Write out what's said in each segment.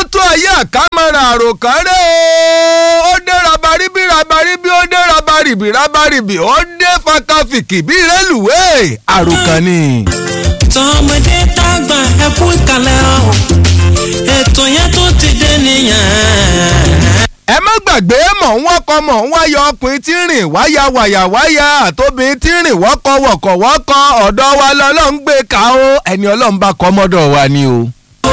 tó ayé àkámọ́ra àròkárẹ́ o ó dé rabaribí rabaribí ó dé rabaribí rabaribí ó dé fakafìkì bí rélùwéè àròkàn ni. tọmọdé tàgbà ẹ kú ìkàlẹ̀ o ètò yẹn tó ti dé nìyẹn. ẹ má gbàgbé mọ̀ ń wọ́kọ̀ mọ̀ ń wáyọ ọkùnrin tí ń rìn wáyà wàyà wáyà àtòbìnrin tí ń rìn wọ́kọ̀ wọ̀kọ̀ wọ́kọ̀ ọ̀dọ́ wa lọ́lọ́run gbé ká o ẹni ọlọ́run bá kọ́ mọ́dọ̀ wa ni o.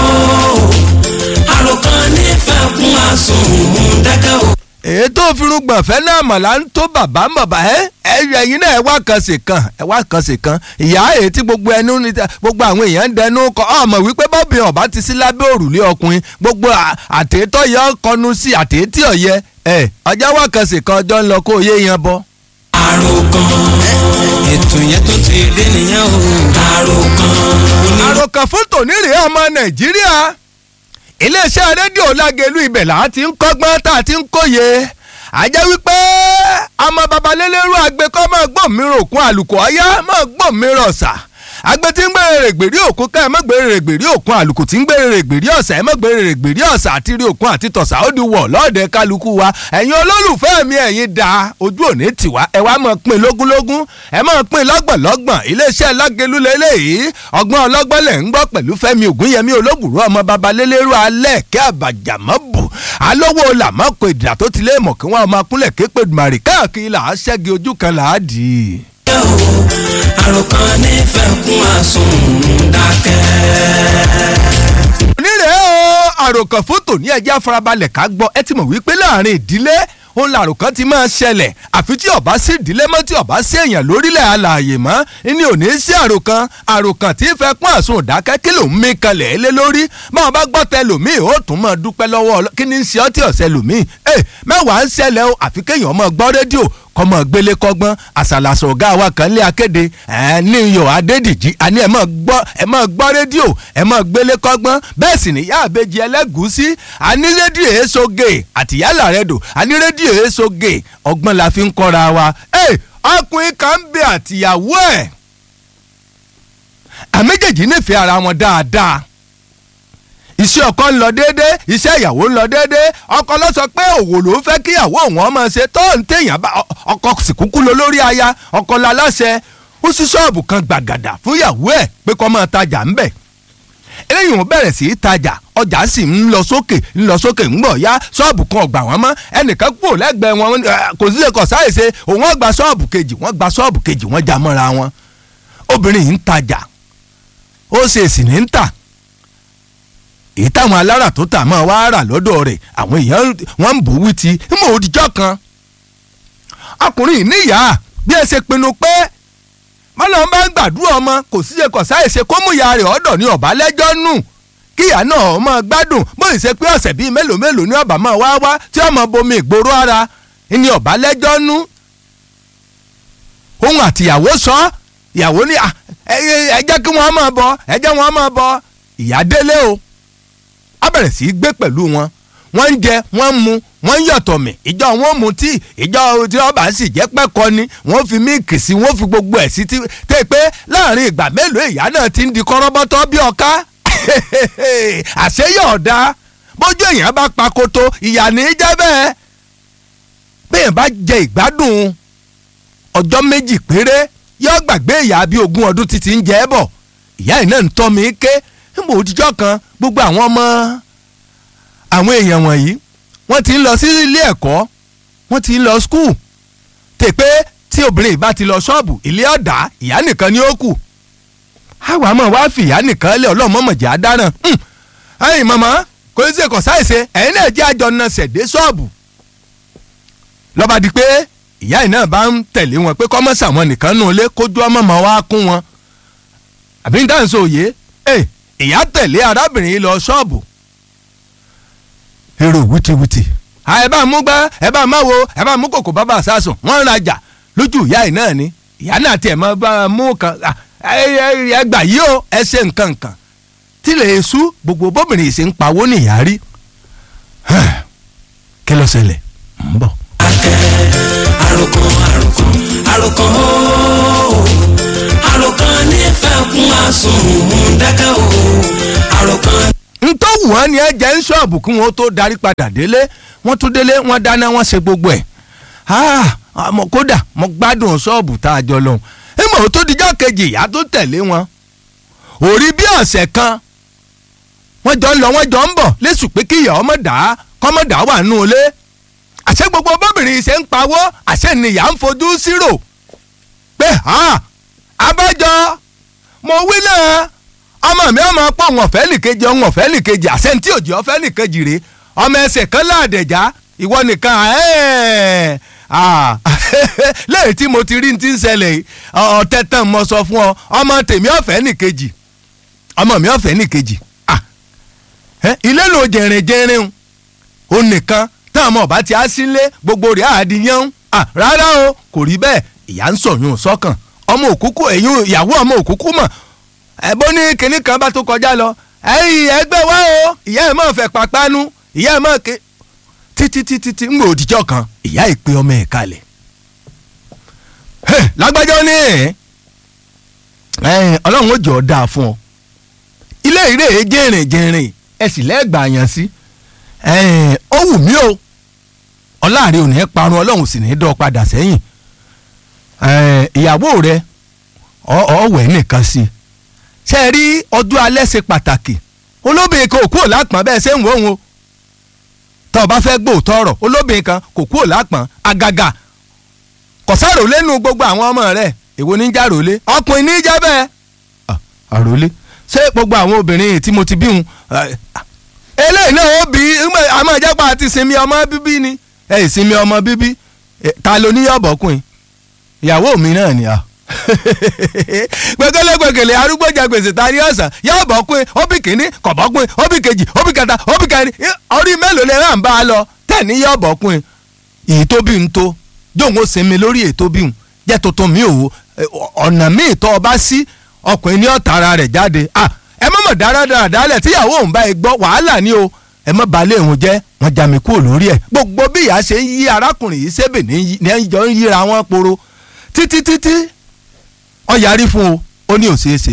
àròkàn nífẹ̀ẹ́ kún àsùnwòn dẹ́kẹ́ o. èyí tó firúgbọ̀n fẹ́ náà mọ̀ là ń tó bàbá ń bàbá ẹ ẹ̀yin náà ẹ wá kan sí kan ẹ wá kan sí kan ìyá èyí tí gbogbo ẹnu ní gbogbo àwọn èèyàn ń dẹnu kọ ọmọ wípé bọ́bí ọba ti sí lábẹ́ òrùlé ọkùnrin gbogbo àtẹ̀tọ̀ yẹ kọnu sí àtẹ̀tì ọ̀yẹ ẹ ọjọ́ wá kan sí kan ọjọ́ ń lọ kó yé yan bọ́. àròkàn ètò yẹn tó ti dé nìyẹn o. àròkàn àròkàn fún tòní rèé ọmọ nàìjíríà iléeṣẹ́ rédíò lágẹ̀lú ibẹ̀ là á ti ń kọ́gbọ́n tá a ti ń kóye àjẹ́ wípé ọmọ babalélérú àgbẹ̀kọ́ máa gbọ́n mi ròkun àlùkò ọ̀yá máa gbọ́n mi rọ̀ṣà àgbẹ̀ tí ń gbèrè règbèrí òkun ká ẹ̀ má gbèrè règbèrí òkun àlùkò tí ń gbèrè règbèrí ọ̀sà ẹ̀ má gbèrè règbèrí ọ̀sà àti rí òkun àti tọ̀sà ó di wọ̀ lọ́ọ̀dẹ kálukú wa ẹ̀yin olólùfẹ́ mi ẹ̀yin da ojú òní tiwa ẹ wá máa pín lógúnlógún ẹ máa pín lọ́gbọ̀nlọ́gbọ̀n iléeṣẹ́ lágẹ̀lú lélẹ́yìí ọgbọ́n ọlọ́gbọ́n lẹ̀ ń gbọ́ pẹ̀lú fẹ́mi ògúnyẹmí olóbùrú ọmọ babalélérú alẹ́ kẹ́ àbàjàmọ́ bù alówó làmọ́kò ìdìrà tó ti lé mọ̀ kí wọ́n máa kúnlẹ̀ képe dùmarì káàkiri là á ṣẹ́gi ojú kan là á dì í dẹ́kẹ́ o. àròkàn nífẹ̀ẹ́ kún àsùnwòn dákẹ́. onírè o àròkàn fún tòní ẹjẹ́ afarabalẹ̀ ká gbọ́ ẹ ti mọ̀ wípé láàrin ìdílé òun làròkàn ti máa ṣẹlẹ̀ àfi tí ọba sí ìdílé mọ́ tí ọba sí èèyàn lórílẹ̀ alààyè mọ́ ní òní sí àròkàn àròkàn tí fẹ́ pọ́n àsun òdákẹ́ kí ló ń mí kalẹ̀ lé lórí báwọn bá gbọ́ tẹ lòmíì ó tún máa dúpẹ́ lọ́wọ́ ọlọ́ kí ni ń ṣe ọtí ọ̀sẹ̀ lòmíì ẹ mẹ́wàá ń ṣẹlẹ̀ o àfi kéèyàn máa gbọ́ rédíò kọmọ gbélé kọgbọn àṣàlàṣọ ọgá wa kan lé akéde ẹ ní iyọ adédìjì àní ẹ máa gbọ́ ẹ máa gbọ́ rédíò ẹ máa gbélé kọgbọn bẹ́ẹ̀ sì níyà àbejì ẹlẹ́gùúsí àní rédíò èsoge àtìyálà rẹ dò àní rédíò èsoge ọgbọ́n la fi ń kọ́ra wa ẹ ọkùnrin kan ń bẹ àtìyàwó ẹ̀ àméjèèjì nífẹ̀ẹ́ ara wọn dáadáa iṣẹ́ ọkọ ń lọ déédéé iṣẹ́ ìyàwó ń lọ déédéé ọkọ ló sọ pé òwò ló ń fẹ́ kí ìyàwó òun ọmọ ṣe tó ń téèyàn bá ọkọ sì kúkú lọ lórí aya ọkọ la láṣẹ ó sí ṣọ́ọ̀bù kan gbàgàdà fún ìyàwó ẹ̀ pé kó máa tajà ń bẹ̀ eléyìí wọn bẹ̀rẹ̀ sí í tajà ọjà sì ń lọ sókè ń lọ sókè ń gbọ̀ ya ṣọ́ọ̀bù kan ọgbà wọn mọ́ ẹnìkan kúrò lẹ́gbẹ̀ẹ́ wọn kò sí lè kọ̀ sáyèsé òun ọgbà ṣọ́ọ̀bù kejì wọ́n gba ṣọ́ọ̀bù kejì wọ́n já mọ́ra wọn obìnrin yìí ń tajà ó ṣe èsì ní ń tà èyí táwọn alára tó tà máa wá rà lọ́dọ̀ rẹ̀ àwọn èèyàn wọ́n ń bò wí ti ń mọ̀ òdìjọ́ kan ọkùnrin níyà bí ẹ ṣe pinnu pé mọ́nà bá ń gbàdúrà ọmọ kò sí ṣe kọ̀ sáyèsé kó mú ìyá rẹ̀ ọ̀dọ̀ ní ọ̀bá lẹ́jọ́ nù kí ìyá náà ọmọ gbádùn bóyá ṣe pé ọ̀sẹ̀ bíi mélòó mélòó ní ọ̀bà máa wá wá tí ọmọ bomi ìgboro ara ní ọ̀bá lẹ́jọ́ nù òun àtìyàwó sọ ìyàwó ní ẹ jẹ́ kí wọ́n máa bọ̀ ẹ jẹ́ wọ́n máa bọ̀ ìyá délé o a bẹ̀rẹ̀ sí í gbé pẹ̀lú wọn wọ́n ń jẹ wọ́n ń mu wọ́n ń yọ̀tọ̀ mì ìjọ wọn mu tí ìjọ tí wọ́n bá sì jẹ́ pẹ́kọ ni wọ́n fi míìkì sí wọ́n fi gbogbo ẹ̀ sí tẹ́ pé láàrin ìgbà mélòó ìyá náà ti ń di kọ́rọ́bọ́tọ́ bí ọ̀ká àṣeyọ̀ ọ̀dà bójú èèyàn bá pakoto ìyá ní í jẹ́ bẹ́ẹ̀ bẹ́ẹ̀ bá jẹ ìgbádùn ọjọ́ méjì péré yóò gbàgbé ìyá bíi ogún ọdún títí ń jẹ́ bọ̀ ìyá yìí náà ń tọ́ mi ké níbo òtijọ́ kan gbogbo àwọn ọmọ àwọn èèyàn wọ̀nyí wọ́n ti ń lọ sí ilé ẹ̀kọ́ wọ́n ti ń lọ skul tè pé tí obìnrin bá ti lọ ṣọ́ọ̀bù ilé ọ̀dà ìyá nìkan ni ó kù àwa mọ̀ wá fi ìyá nìkan lé ọlọ́mọ̀mọ̀jẹ̀ àdáràn ẹ̀yin màmá kò ní sèkọ̀ sáìsẹ ẹ̀yin náà jẹ́ àjọ náà ṣẹ̀dé ṣọ́ọ̀bù lọ́ba di pé ìyá yìí náà bá ń tẹ̀lé wọn pé kọ́mọ́sà wọn nìkan nù lé kójú ọmọ mọ́ wá kún wọn àbí ń dáhùn sóòye ẹ̀ ìyá tẹ̀lé arábìnrin yìí lọ ṣọ́ọ̀bù èrò wìtìwìtì ẹ bá mú gbá ẹ bá má wo ẹ bá mú kòkò bàbá àsásùn wọ́n ń rajà lójú ìyá yìí náà ni ìyá náà tiẹ̀ máa bá mú kan ẹ gbà yí o ẹ ṣe nǹkan nǹkan tí lè sú gbogbo bóbìnrin yìí ṣe ń pawó nìyá rí kí ló ṣẹlẹ̀ ń bọ̀. àròkàn àròkàn àròkàn ooo àròkàn nífẹ̀ẹ́ kún àsùnwòn dẹ́kẹ́ o àròkàn. ntọ́wù wọ́n ní ẹ jẹ́ ń ṣọ́ọ̀bù kí wọ́n tó darí padà délé wọ́n tún délé wọ́n dáná wọ́n ṣe gbogbo ẹ̀ àmọ́ kódà mo gbádùn ṣọ́ọ̀bù tá a jọ lọ́hùn ẹ mọ̀ ó tó dijọ́ kejì ìyá tó tẹ̀lé wọn òrí bí ọ̀sẹ̀ kan wọ́n jọ ń lọ wọ́n jọ ń bọ̀ lẹ́sù pé kí ìyá ọmọ dà kọ́mọ dà wà nù ilé àṣẹ gbogbo bóbìnrin ṣe ń pawó àṣẹ nìyà ń fojú sírò pé abájọ mo wí náà ọmọ mi ọmọ pọ̀ wọn ọ̀fẹ́ nìkejì ọ̀hún ọ̀fẹ́ nìkejì àṣẹ ní tí òjì ọ̀fẹ́ nìkejì rèé ọmọ ẹsẹ̀ kan láàdẹ̀já ìwọ nìkan lẹ́yìn tí mo ti rí ti ń ṣẹlẹ̀ ọ̀tẹ̀ tán mo sọ fún ọ ọmọ tèmi ọ̀fẹ́ nìkejì ọmọ mi ọ̀fẹ́ nìkejì ilé ló jẹrin jẹrin o nìkan táwọn ọmọ ọba ti á sílé gbogbo rẹ̀ àdìyàn rárá o kò rí bẹ́ẹ̀ ìyá ń sọ̀yún sọ́kàn ọmọ òkúkú ẹ̀yìn ìyàwó ọmọ òkúkú mọ̀ ẹ̀bọ́ ní kinní kan bá tó kọjá lọ ẹ̀yìn ẹgbẹ́ wa o ìyá ẹ̀ máa fẹ́ pàpánu ìyá ẹ̀ máa ké títí títí tí ń gbò òdìjọ́ kan ìyá ẹ̀ pé ọmọ ẹ̀ kalẹ̀ lágbájọ́ ní ẹ̀ ọlọ́run ó jọ ọ́ dáa fún ọ ilé ìrè jẹ́rìn jẹ́rìn ẹ sì lẹ́gbàá yàn sí ó wù mí o ọláàrin ò ní parun ọlọ́run sì ní dọ́ padà sẹ́yìn ìyàwó rẹ ọ̀wẹ́ nìkan sí ṣe é rí ọdún alẹ́ ṣe pàtàkì olóbìnrin kan kò kúrò lápọ̀n bẹ́ẹ̀ ṣe ń wò ó tọ́ ọ bá fẹ́ gbóòótọ́ ọ̀rọ̀ olóbìnrin kan kò kúrò lápọ̀n àgàgà kọ̀sáró lẹ́nu gbogbo àwọn ọmọ rẹ̀ èwo ní jàrólé ọkùnrin ní jẹ́ bẹ́ẹ̀ àrólé ṣé gbogbo àwọn obìnrin tí mo ti bí wọn eléyìí náà ó bí àmọ́ ìjẹ́pá àti sinmi ọmọ bíbí ni ẹ ìsinmi ọmọ bíbí ta ló ní yọ̀bọ̀kùn ìyàwó mi náà ni a gbẹgẹlẹ gbẹgẹlẹ arúgbó jẹ gbèsè ta ní ọ̀sán yọ̀bọ̀kùn ó bí kínní kọ̀bọ̀kùn ó bí kejì ó bí kẹta ó bí kẹrin orí mélòó lè ràn bá a lọ tẹ̀ ní yọ̀bọ̀kùn èyí tó bí n tó jóun ó sinmi lórí èyí tó bí n jẹ́ tuntun mi ò ọ̀nà míì tó o bá sí ọkùnrin ní ọ̀tá ara rẹ̀ jáde ah ẹ má mọ̀ dáradára dálẹ̀ tíyàwó òun bá ẹ gbọ́ wàhálà ni o ẹ má balẹ̀ òun jẹ́ wọ́n já mi kúrò lórí ẹ̀ gbogbo bí ìyá ṣe ń yí arákùnrin yìí sébè ní ẹjọ́ ń yíra wọn poro títí títí ọ yarí fún o ó ní òṣèṣe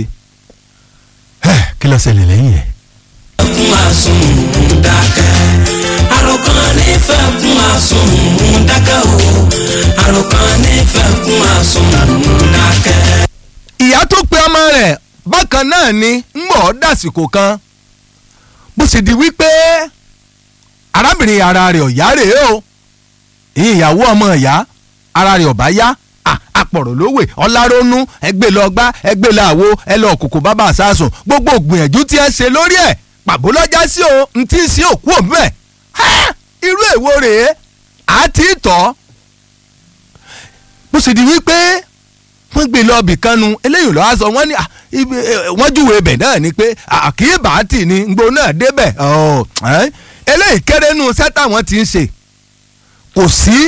kí ló ṣẹlẹ̀ lẹ́yìn ẹ̀. fún àsùnwòn dákẹ́ àròkàn nífẹ̀ẹ́ fún àsùnwòn dákẹ́ o àròkàn nífẹ̀ẹ́ fún àsùnwòn dákẹ́. ìyá tó pe ọmọ rẹ̀ bákan náà ni ń bọ̀ dàsìkò kan bó ṣe di wípé arábìnrin ara rẹ̀ ọ̀yá rèé o ìyẹn ìyàwó ọmọ ìyá ara rẹ̀ ọ̀bá yá àpọ̀rọ̀ lówè ọlárónú ẹgbẹ́ lọ gbá ẹgbẹ́ lọ àwo ẹ lọ kòkò bàbá àsásùn gbogbo ògbìyànjú tí ẹ ṣe lórí ẹ̀ pàbó lọ́jà sí o n tí ì sí òkú òun bẹ́ẹ̀ irú èwo rèé àti ìtọ́ bó ṣe di wípé wọ́n gbé lọ bì kanu eléyìí lọ́wọ́ sọ wọ́n ní wọ́n júwe ibẹ̀ náà ni pé àkíyèbàtì ni ngbó náà débẹ̀ eléyìí kéré nu sẹ́tà wọn ti ń ṣe kò sí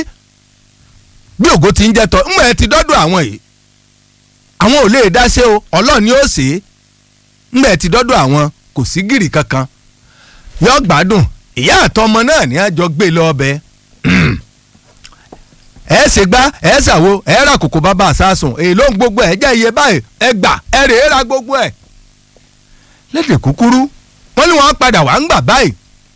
bí ògo ti ń jẹ́ tọ́ ńgbà ẹ ti dọ́dọ̀ àwọn yìí àwọn ò lè dá ṣe o ọlọ́run ni ó ṣe é ńgbà ẹ ti dọ́dọ̀ àwọn kò sí gìrì kankan yọ gbádùn ìyá àtọmọ náà ní àjọ gbé lọ ọbẹ̀ ẹ ṣe gbá ẹ ṣàwo ẹ ra kòkò bàbá àsásùn èyí ló ń gbogbo ẹ jẹ́ iye báyìí ẹ gbà ẹ rèé ra gbogbo ẹ. lédè kúkúrú wọ́n ní wọ́n padà wá ń gbà báyìí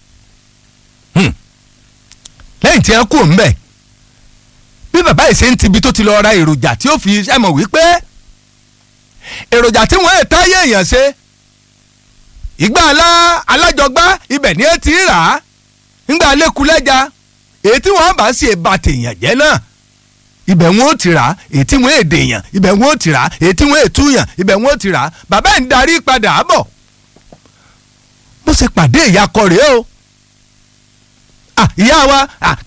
lẹ́yìn tí wọ́n kú ńbẹ̀ bí bàbá yìí ṣe ń tibi tó ti lọ ra èròjà tí ó fi ẹ mọ̀ wípé èròjà tí wọ́n ẹ̀ táyé èèyàn ṣe ìgbà alá alájọgbá ibẹ̀ ni ẹ ti rà á ńgbà lẹ́kulẹ́ja èyí tí wọ́n bá sì bá tèèyàn jẹ́ náà ibẹ̀ wọn ò ti rà á èyí tí wọ́n èdè èèyàn ibẹ̀ wọn ò ti rà á èyí tí wọ́n ètú yàn ibẹ̀ wọn ò ti rà á bàbá ẹ̀ ń darí padà bọ̀ bó ṣe pàdé ìyàkọ rèé o ìyá wa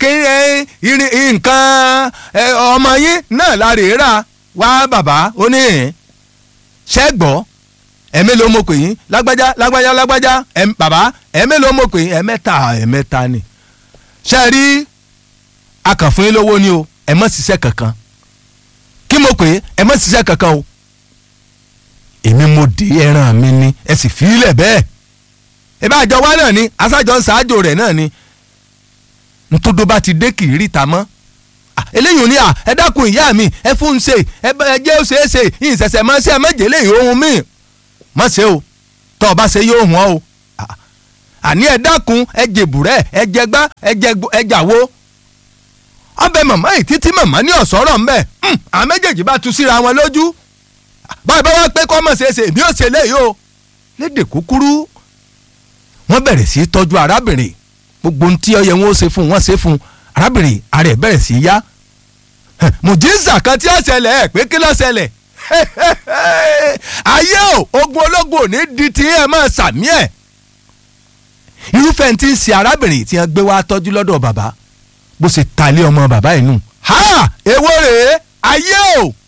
nǹkan ọmọ yín náà la rèé rà wá bàbá ó ní ṣẹ́gbọ́ ẹ̀mí ló mọ̀ pé yín lágbájá lágbájá lágbájá bàbá ẹ̀mí ló mọ̀ pé yín ẹ̀mẹ́ta ẹ̀mẹ́ta ni ṣe rí akànfún yín lówó ni o ẹ má ṣiṣẹ́ kankan kí mo pè é ẹ má ṣiṣẹ́ kankan o èmi mo dé ẹran mi ni ẹ sì fi í lẹ̀ bẹ́ẹ̀ ẹ bá àjọ wa náà ni aṣáájọ ń ṣáájò rẹ̀ náà ni ntòdó bá ti dé kì í ríta mọ́ eléyìí ò ní à ẹ dákun ìyá mi ẹ fún un ṣe ẹ jẹ́ ó ṣe é ṣe ìṣẹ̀ṣẹ̀ máa ṣe ẹ méje léyìí ohun míì má ṣe o tọ́ ọ bá ṣe yóò hùn ọ́ o àní ẹ dákun ẹ jèbùrẹ́ ẹ jẹgbá ẹ jàwo ọbẹ̀ màmá yìí títí màmá ní ọ̀sọ́rọ̀ ńbẹ̀ àwọn méjèèjì bá tu síra wọn lójú báyìí bá wá pé kọ́ mọ̀ ṣeéṣe èmi ò ṣe léyìí o lédè kúkúrú wọ́n bẹ̀rẹ̀ sí í tọ́jú arábìnrin gbogbo ohun tí ó yẹ wọn ó ṣe fún wọn ṣe fún arábìnrin ara ẹ̀ bẹ̀rẹ̀ sí í yá mùjíǹsà kan tí ó ṣẹlẹ̀ ẹ̀ pé kí ló ṣẹlẹ̀ ayé o ogun ológun ò ní di ti ẹ máa sàmí ẹ̀ irúfẹ́ tí ń ṣe arábìnrin tí wọ́n gbé wá tọ́jú lọ́dọ̀ bàbá bó ṣe ta lé ọmọ bàbá yìí nù ha èwo rèé ayé o